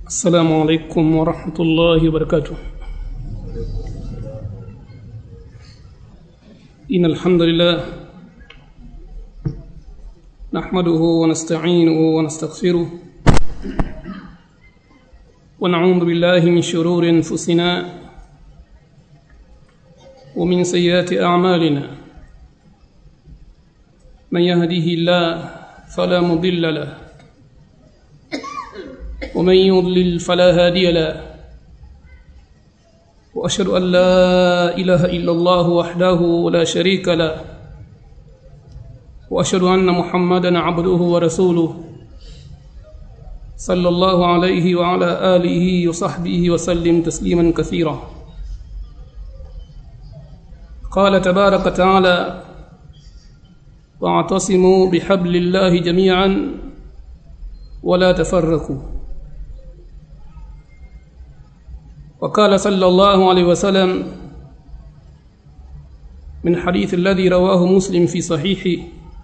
السلام عليكم ورحمة الله وبركاته إن الحمد لله نحمده ونستعينه ونستغفره ونعوذ بالله من شرور أنفسنا ومن سيئات أعمالنا من يهده الله فلا مضل له ومن يضلل فلا هادي له واشهد ان لا اله الا الله وحده لا شريك له واشهد ان محمدا عبده ورسوله صلى الله عليه وعلى اله وصحبه وسلم تسليما كثيرا قال تبارك وتعالى واعتصموا بحبل الله جميعا ولا تفرقوا وقال صلى الله عليه وسلم من حديث الذي رواه مسلم في صحيحه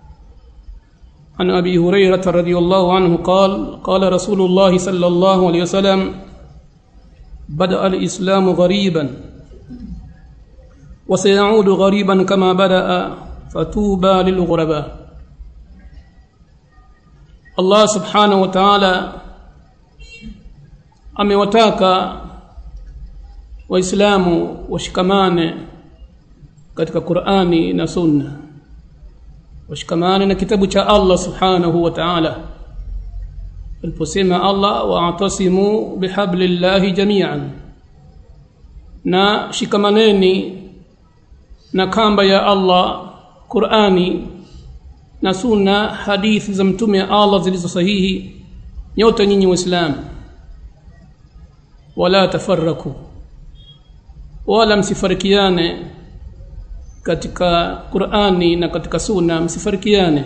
عن ابي هريره رضي الله عنه قال قال رسول الله صلى الله عليه وسلم بدا الاسلام غريبا وسيعود غريبا كما بدا فطوبى للغرباء Allah subhanahu wa ta'ala amewataka waislamu washikamane katika Qur'ani na Sunna washikamane na kitabu cha Allah subhanahu wa ta'ala aliposema Allah wa'tasimu bihablillahi jami'an na shikamaneni na kamba ya Allah Qur'ani na sunna hadithi za mtume Allah zilizo sahihi nyote nyinyi waislamu wala tafarraku wala msifarikiane katika Qur'ani na katika sunna msifarikiane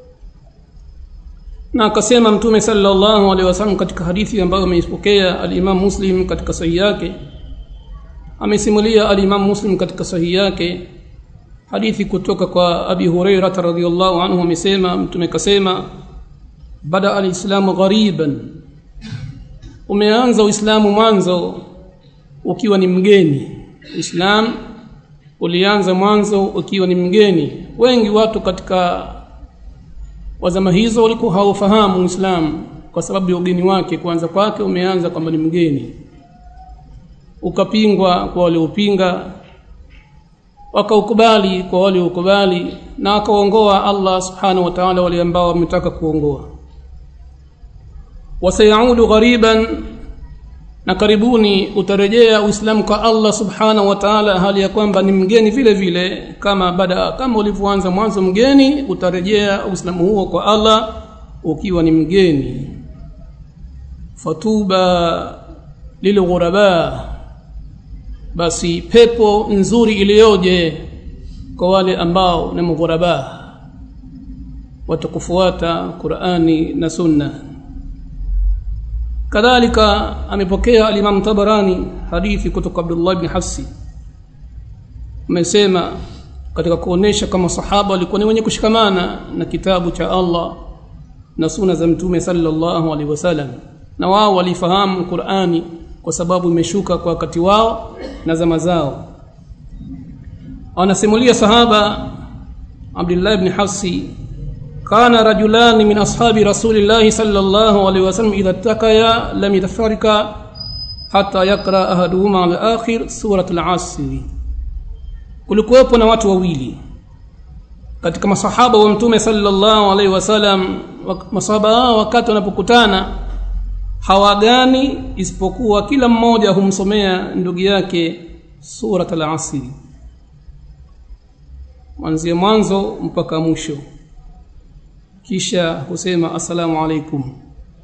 na akasema mtume sallallahu alaihi wasallam katika hadithi ambayo ameipokea al-Imam Muslim katika sahihi yake amesimulia al-Imam Muslim katika sahihi yake hadithi kutoka kwa Abi Hurairah radhiyallahu anhu amesema mtume kasema bada alislamu ghariban umeanza uislamu mwanzo ukiwa ni mgeni uislamu ulianza mwanzo ukiwa ni mgeni wengi watu katika wazama hizo walikuwa hawafahamu uislamu kwa sababu ya ugeni wake kwanza kwake umeanza kwamba ni mgeni ukapingwa kwa waliopinga wakaukubali kwa wale ukubali na akaongoa Allah subhanahu wa ta'ala wale ambao wametaka kuongoa wasayaudu ghariban na karibuni utarejea uislamu kwa Allah subhanahu wa ta'ala hali ya kwamba ni mgeni vile vile kama bada kama ulivyoanza mwanzo mgeni utarejea uislamu huo kwa Allah ukiwa ni mgeni fatuba lilghuraba basi pepo nzuri iliyoje kwa wale ambao ni mughuraba watakufuata Qur'ani na Sunna kadhalika amepokea al-Imam Tabarani hadithi kutoka Abdullah ibn Hafsi amesema katika kuonesha kama sahaba walikuwa ni wenye kushikamana na kitabu cha Allah na sunna za mtume sallallahu alaihi wasallam na wao walifahamu Qur'ani kwa sababu imeshuka kwa wakati wao na zama zao anasimulia sahaba Abdullah ibn Hafsi kana rajulan min ashabi rasulillah sallallahu alaihi wasallam idha takaya lam yatafarika hatta yakra ahaduhuma al-akhir surat al-asr kulikuwepo na watu wawili katika masahaba wa mtume sallallahu alaihi wasallam masahaba wakati wanapokutana hawagani isipokuwa kila mmoja humsomea ndugu yake surat al-asr mwanzie mwanzo mpaka mwisho kisha husema assalamu alaikum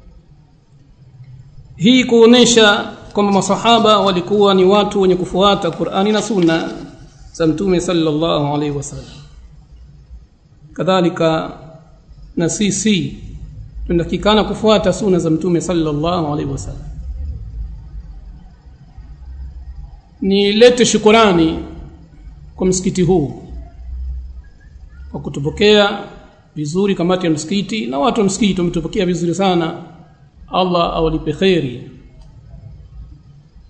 hii kuonesha kwamba masahaba walikuwa ni watu wenye kufuata Qur'ani na Sunna za Mtume sallallahu alaihi wasallam kadhalika na sisi tunatakikana kufuata sunna za Mtume sallallahu alaihi wasallam nilete shukurani kwa msikiti huu kwa kutupokea vizuri kamati ya msikiti na watu wa msikiti wametupokea vizuri sana Allah awalipe kheri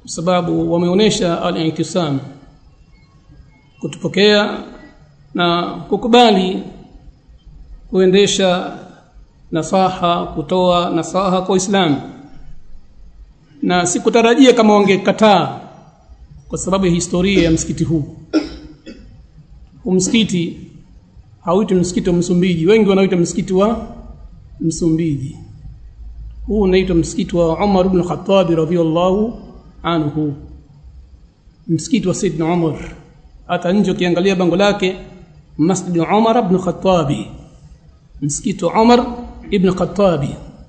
kwa sababu wameonesha al-ihtisam kutupokea na kukubali kuendesha nasaha kutoa nasaha kwa Uislamu na sikutarajia kama wangekataa kwa sababu ya historia ya msikiti huu huu msikiti hauitwi msikiti wa Msumbiji wengi wanaoita msikiti wa Msumbiji huu unaitwa msikiti wa Umar ibn Khattab radhiyallahu anhu msikiti wa Saidna Umar hata nje ukiangalia bango lake Masjid Umar ibn Khattab msikiti wa Umar ibn Khattab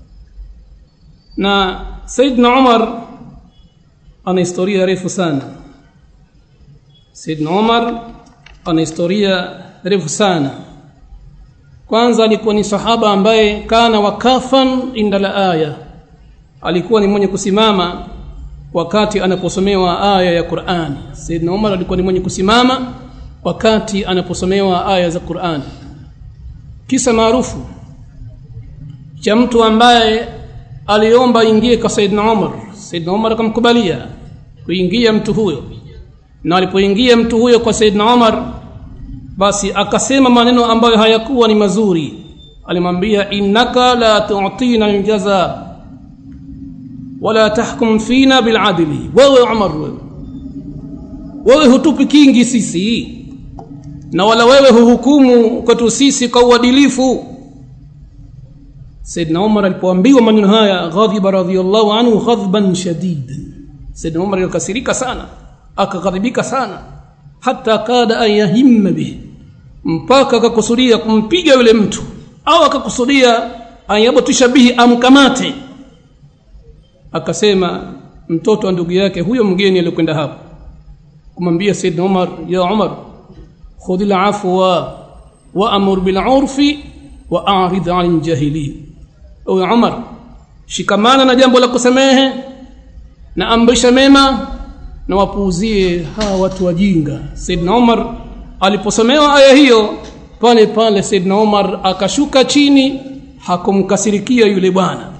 na Saidna Umar ana historia refu sana Saidna Umar ana historia refu sana kwanza alikuwa ni sahaba ambaye kana wakafan inda la aya alikuwa ni mwenye kusimama wakati anaposomewa aya ya Qur'an Saidna Umar alikuwa ni mwenye kusimama wakati anaposomewa aya za Qur'an kisa maarufu cha mtu ambaye aliomba ingie kwa Saidna Umar Saidna Umar akamkubalia kuingia mtu huyo na alipoingia mtu huyo kwa Saidna Umar basi akasema maneno ambayo hayakuwa ni mazuri alimwambia innaka la tu'tina aljaza wala tahkum fina biladli wewe Umar wewe wewe hutupi kingi sisi na wala wewe huhukumu kwetu sisi kwa uadilifu Saidna Umar alipoambiwa maneno haya ghadhiba radhiyallahu anhu ghadban shadidan Saidna Umar alikasirika sana akaghadhibika sana hata kada an yahimma bihi mpaka akakusudia kumpiga yule mtu au akakusudia ayabatisha bihi amkamate akasema mtoto wa ndugu yake huyo mgeni aliyokwenda hapo kumwambia Saidna Umar ya Umar khudh al-afwa wa amur bil urfi wa a'rid 'anil jahilin ewe Umar shikamana na jambo la kusamehe na amrisha mema na wapuuzie hawa watu wajinga Saidna Umar aliposomewa aya hiyo pale pale Saidna Umar akashuka chini hakumkasirikia yule bwana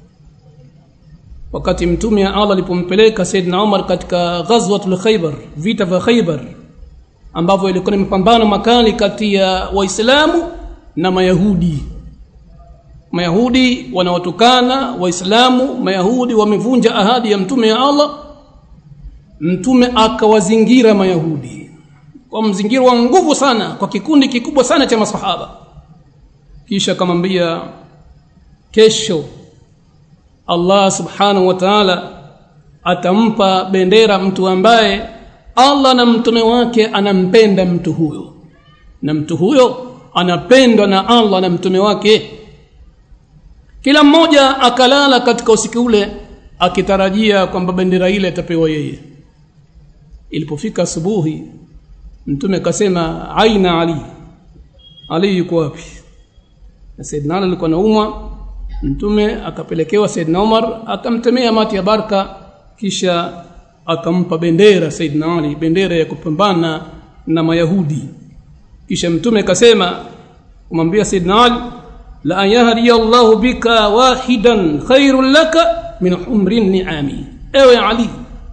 wakati mtume wa Allah alipompeleka Saidna Umar katika ghazwatul Khaybar vita vya Khaybar ambavyo ilikuwa ni mapambano makali kati ya Waislamu na Mayahudi Mayahudi wanaotukana Waislamu Mayahudi wamevunja ahadi ya mtume ya Allah mtume akawazingira Mayahudi kwa mzingiro wa nguvu sana kwa kikundi kikubwa sana cha masahaba kisha akamwambia kesho Allah subhanahu wa ta'ala atampa bendera mtu ambaye Allah na mtume wake anampenda mtu huyo na mtu huyo anapendwa na Allah na mtume wake kila mmoja akalala katika usiku ule akitarajia kwamba bendera ile itapewa yeye ilipofika asubuhi mtume akasema aina ali ali yuko wapi na saidna ali alikuwa naumwa mtume akapelekewa saidna umar akamtemea mati ya baraka kisha akampa bendera saidna ali bendera ya kupambana na mayahudi kisha mtume akasema kumwambia saidna ali la an yahdi Allahu bika wahidan khairul laka min humrin ni'ami ewe ali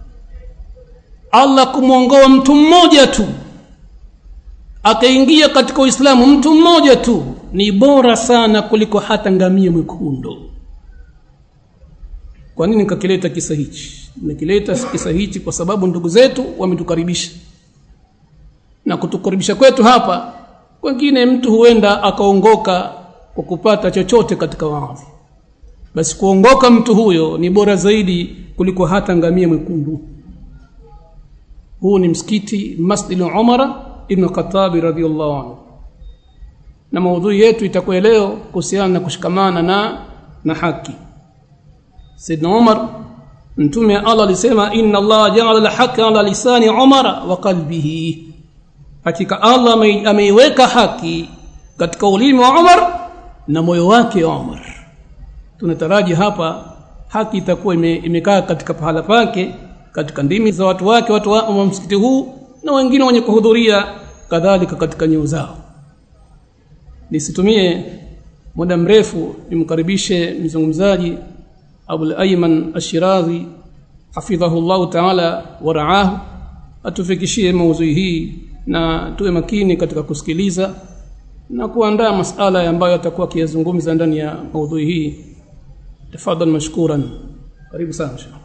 Allah kumwongoa mtu mmoja tu akaingia katika Uislamu mtu mmoja tu ni bora sana kuliko hata ngamia mwekundu. Kwa nini nikakileta kisa hichi? Nimekileta kisa hichi kwa sababu ndugu zetu wametukaribisha, na kutukaribisha kwetu hapa, wengine mtu huenda akaongoka kwa kupata chochote katika waadhi, basi kuongoka mtu huyo ni bora zaidi kuliko hata ngamia mwekundu. Huu ni msikiti Masjid Umar ibn Khattab radhiyallahu anhu na maudhui yetu itakuwa leo kuhusiana na kushikamana na na haki Saidna Umar mtume Allah alisema inna Allah ja'ala al-haqqa ala lisani Umar wa qalbihi hakika Allah ameiweka haki katika ulimi wa Umar na moyo wake Umar tunataraji hapa haki itakuwa imekaa katika pahala pake katika ndimi za watu wake watu wa msikiti huu na wengine wenye kuhudhuria kadhalika katika nyoo zao nisitumie muda mrefu nimkaribishe mzungumzaji Abul Ayman Ashirazi hafidhahu llahu taala waraahu atufikishie maudhui hii na tuwe makini katika kusikiliza na kuandaa masala ambayo atakuwa akiyazungumza ndani ya maudhui hii tafadhal mashkuran karibu sana shekh